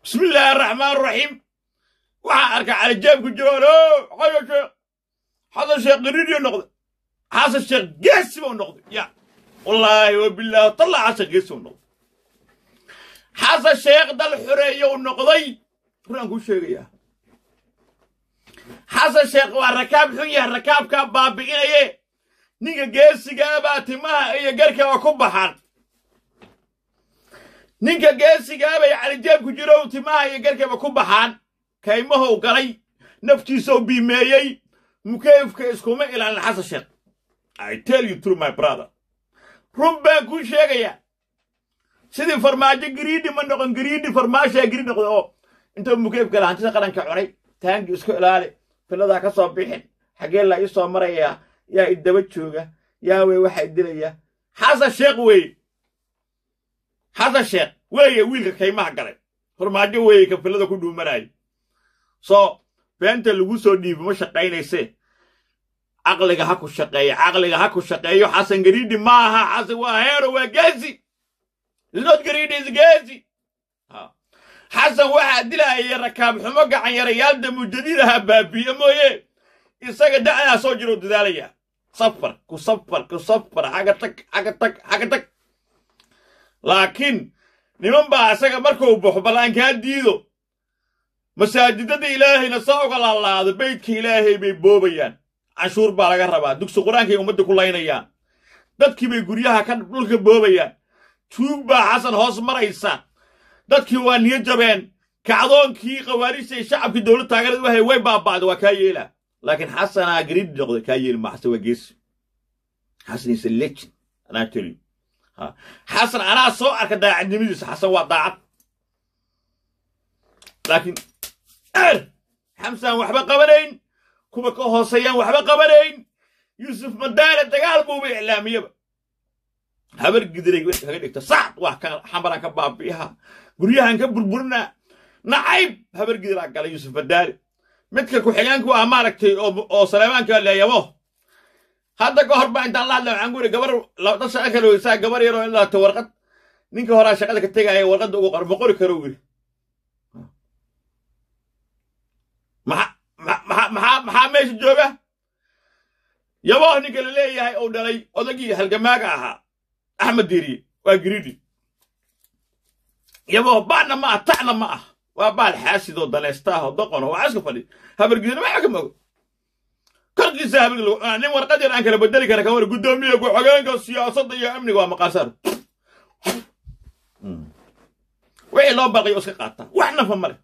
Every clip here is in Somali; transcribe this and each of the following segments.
bismi illaahi araxmaan araxiim waxaa arka calijaab ku jiroon xasan sheekh xasan sheekh qiriiriyo noqday xasan sheekh geesi buu noqday ya wallaahi wabilaahi talla xasan geesi buu noqday xasan sheekh dal xoreeyou noqday runaan kuu sheegayaa xasan sheekh waa rakaab xun yahay rakaabkaa baabi'inaye ninka geesigaabaa timaha iyo garkaba ku baxaan ninka geesigaabay calijeeb ku jirow timaha iyo garkaba ku baxaan kaymahow galay naftiisou biimeeyey mukeyfka iskuma ilaalin xasan sheekh i tell you true my brother run baan kuu sheegayaa sidii farmaajo gariidhi ma noqon gariidhi farmaashaa giri noqda oo intuu mukeyf gala hantida qaranka cunay taangi isku ilaali filadaa ka soo bixin xaggee laa ii soo marayaa yaa i daba jooga yaa wey waxaa idilaya xasan sheekh weeye xasan sheekh weeye wiilka kaymaha galay farmaajo weeye ka filada ku dhuumanaayo soo beenta lagu soo dhiibi ma shaqaynayse caqliga ha ku shaqeeyo caqliga ha ku shaqeeyo xasan gariidhi ma aha xasan waa heero waa geesi isnot gariidhi is geesi xasan waxaa dilaayay rakaab xumo gacan yarayaal damujadiidaha baabiye mooye isaga da'daa soo jiroo dadaalaya safar ku safar ku safar xaga tag xaga tag xaga tag laakiin niman baa isaga markuu baxo ballaankaa diido masaajidada ilaahayna saa uga laalaado beydka ilaahay bay boobayaan canshuur baa laga rabaa dugsi qur-aankay ummadda ku laynayaan dadkii bay guryaha ka dhulka boobayaan tuug baa xasan hoos maraysa dadkii waa niyo jabeen kacdoonkii khawaarijtay shacabkii dowlad taageerad wahay way baaba'da waa kaa yeelaa laakiin xasanaa gariidhi noqday kaa yeeli ma xasan waa geesi xasan is a legend anaa tell you xasan anaa soo arka daacadnimadiisa xasan waa daacad laakiin er xamsaan waxba qabanayn kuwa ka hooseeyaan waxba qabanayn yuusuf madaale dagaal buuba iclaamiyaba habar gidiray kaga dhigta sacd waa ka xambaraan ka baabi'iha guryahan ka burburinaa nacayb habar gidiraa galay yuusuf madaale midka ku-xigeenku ah maaragtay oo saleemaanka leeyabo hadda ka hor baa intaan la hadla waxaan ku yidhi gabar dad shaqa kale weysaa gabar yaroo in laata warqad ninka horaa shaqada ka tegaya warqadda ugu qor ma qori karo yidhi maxaa meesha jooga yabooh ninka la leeyahay uu dhalay odagii halgamaaga ahaa axmed diiriye waa giriidhi yabooh ba'na ma ah ta'na ma ah waa baal xaasidoo danaystaahoo doqono waa iska fadhi habargidina waxa ka mogo korkiisa habig lagu cunaa nin warqad yar aan kala bedeli kara kan war guddoomiye ku-xogeenka siyaasadda iyo amniga waa maqaasaar wixii loo barqayo iska qaataa wax nafa male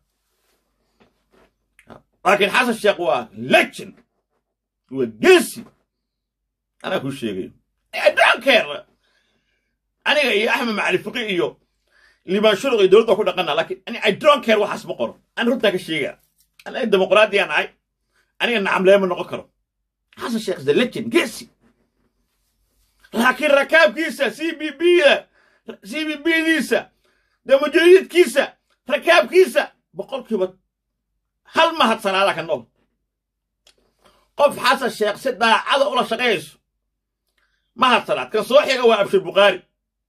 laakiin xasan sheekh waa legend waa geesi anaa kuu sheegayo adonkeer aniga iyo axmed macali fiqi iyo liibaan shuruq iyo dowladda ku dhaqana laakiin ani i don't care waxaas ma qoro ani runtaa ka sheegaa aniga dimuqraadiyaan ahay aniga nacamleema noqon karo xasan sheekh the legend geesi laakiin rakaabkiisa c b b da c b b diisa damujadiidkiisa rakaabkiisa boqolkiiba hal mahad salaada ka nool qof xasan sheekh si daacada ula shaqayayso mahad salaad kan soo xiga waa abshir bukhaari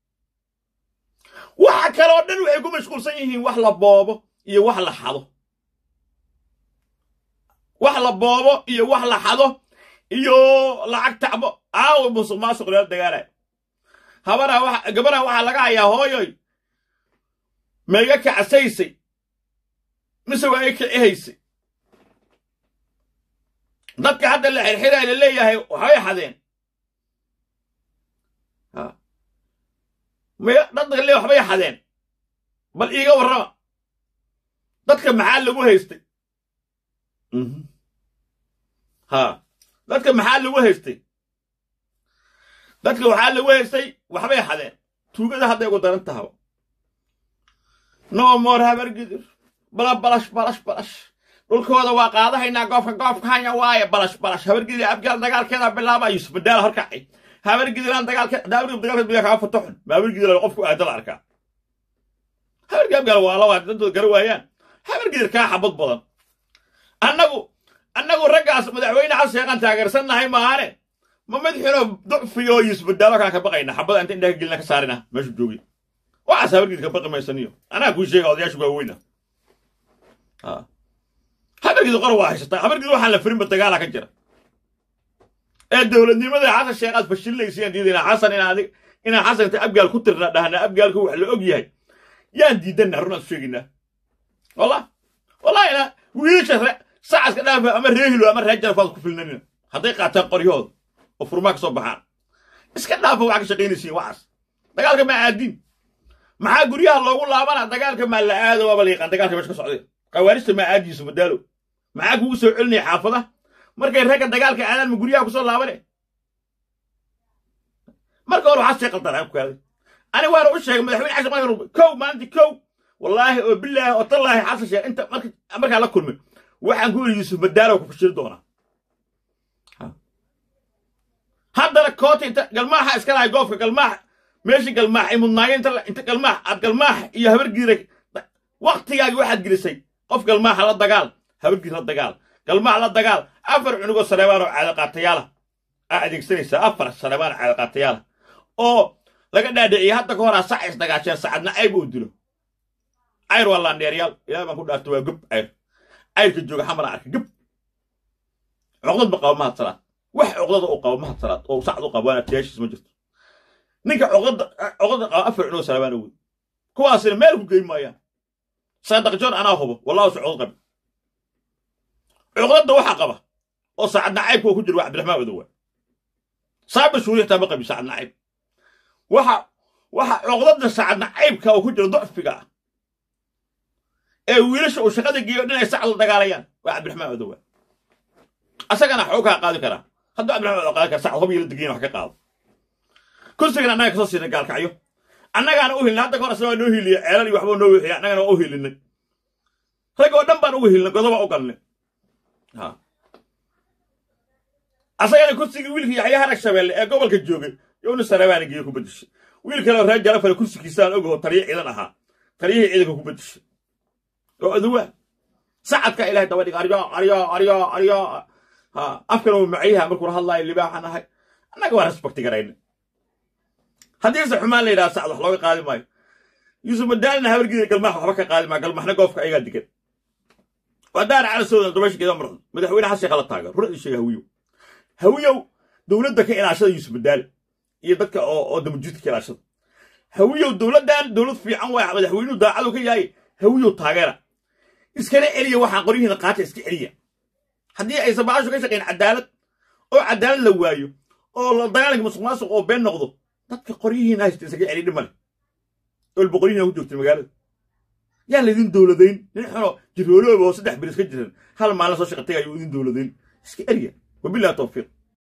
waxa kaloo dhan waxay ku mashquulsan yihiin wax la boobo iyo wax la xado wax la boobo iyo wax la xado iyo lacag tacbo aawo musuq maasuq lala dagaalaya habana gabadhan waxaa laga hayaa hooyoy maiga kacsaysay mise waa ay kicihaysay dadka hadda la xirxiray la leeyahay waxbay xadeen dadka le waxbay xadeen bal iiga warrama dadka maxaa lagu haystay ha dadka maxaa lagu haystay dadka waxaa lagu haystay waxbay xadeen tuugada hadday ugu daran tahaba no more habargidir bala balash balash balash dhulkooda waa qaadahaynaa goobka goobka hanya waaye balash balash habargidir abgaal dagaalkeeda bilaaba yusuf badaala horkacay habargidiraan dagaalkeedagaalkeed biyaa kaa fataxun ma habargidir qofku aada la arkaa habargid abgaal waa lawa dantooda gara waayaan habargidir kaa xabad badan annagu annagu raggaas madaxweyne xasan sheekhaan taageersannahay maahane ma madaxino ducfiyo yusuf badaalo kaan ka baqayna xabada inta indhaha gelina ka saarina meeshu joogi waxaas habargidir ka baqi maysaniyo anaa kuu sheega odayaashu waaweyna habargidu qor waa haysataa habargidu waxaan la firinba dagaala ka jira ee dowladnimada xasan sheekh aad fashilinaysa diidayna xasan inaan adig inaan xasan inta abgaal ku tirna dhahna abgaalku wax la og yahay yaan diidanna runaan sheegaynaa wallah wallahina wiilasha sacaska dhaafa ama reehilo ama ree jarafaad ku filnanina hadday qaataan qoryahooda oo furmaa ka soo baxaan iska dhaafa waxaa ka shaqaynaysiin waxaas dagaalka maa aadiin maxaa guryaha loogu laabana dagaalka maa la aado waaba la yaqaan dagaalka meesha ka socday qawaarista maa aadiisu madaalo maxaa kugu soo celinaya xaafada markay ragga dagaalka aadaan ma guryaha kusoo laabane marka hore waxaa sii qaldan ku kaaday ani waana u sheegay madaxweyne xasan madaxweyne kow maalintii kow wallaahi oo bilaahi oo tallaahi xasan sheekh inta markaa la kulmay waxaan ku yidhi yuusuf madaalo ku fashili doonaa haddana koota inta galmaaxa iska lahay goofka galmaax meeshii galmaax ay mudnaayeen inta galmaax aad galmaax iyo habargiira waktigaagi waxaad gelisay qof galmaaxa la dagaal habargiir la dagaal galmaax la dagaal afar cunugoo saleebaan oo caadaqaatayaala aa adeegsanaysaa afar saleebaan caadaqaatayaala oo laga dhaadhiciye hadda ka horaa sac isdagaasheen sacadna cayb uu dilo cayr waa laandheeryaal ilaah baan ku dhaarta waa gub cayr cayrka jooga xamara arka gub cuqdad ma qabo mahad salaad wax cuqdada uu qabo mahad salaad oo sacad u qabo waana tiyaashiis ma jirto ninka cuqdada cuqdada qaba afar cunugoo saleebaan wey kuwaasina meel ku geyn maayaan saadaqjoon anaa hubo wallahu su cuqdad qabi cuqdada waxa qaba oo saacadna caybka ku jira waa cabdiraxmaan odowa saaba shuuri xitaa ma qabi saacadna cayb waxa waxa cuqdada saacadna caybka oo ku jira docfiga ah ee wiilasha uu shaqada geeyo dhinay sac la dagaalayaan waa cabdiraxmaan odowa asagana waxuu kaa qaadi karaa hadduu cabdiraxmaan odo qaadi kara sac hob iyo la degayin wax ka qaado kursigan annaga kasoo siinay gaalkacyo annagaana u hilnay hadda ka hor asna waa noo hiiliye ceelal iyo waxbuu noo wixiya annagana waa u hiilinay rag oo dhan baan ugu hiilnay godoba u galnay asagana kursigii wiilkii yaxya harag shabeelle ee gobolka joogay yowna sarabaana geeye ku bedeshay wiil kaleo reer jarafale kursigiisaan ogaho taliyo ciidan ahaa taliyihii ciidanka ku bedeshay oo aduwa sacadka ilahay daba dhig aryo aryo aryo aryo ha afkana uu macyaha markuu hadlaayo libaaxan ahay annaga waa respecti garayna haddiise xumaan la yidhaha sacad wax looga qaadi maayo yuusuf madaalina habargiida galmaax waxba ka qaadi maayo galmaxna goofka ayagaa digan waa daar cala soodan dabashkeeda marxun madaxweyne xasan sheekh la taagan run ii sheega hawiyow hawiyow dowladda ka ilaashada yuusuf madaale iyo dadka oo oo damajuudka ka ilaashada hawiyow dowladdan dowlad fiican waa madaxweynuhu daacadu ka yahay hawiyow taageera iskana celiya waxaan qoryihiina qaata iska celiya haddii aysan baashu ka shaqayn cadaalad oo cadaalad la waayo oo la dagaalanka musuq maasuq oo been noqdo dadka qoryihiina haysta isaga celi dhimale olba qoryihiina ku joogtay magaalada yaan laydin dowladayn nin xuno jiroolooba oo saddex bilis ka jiran hal maalin soo shaqa tagayo idin dowladayn iska eriya wabillahi tawfiiq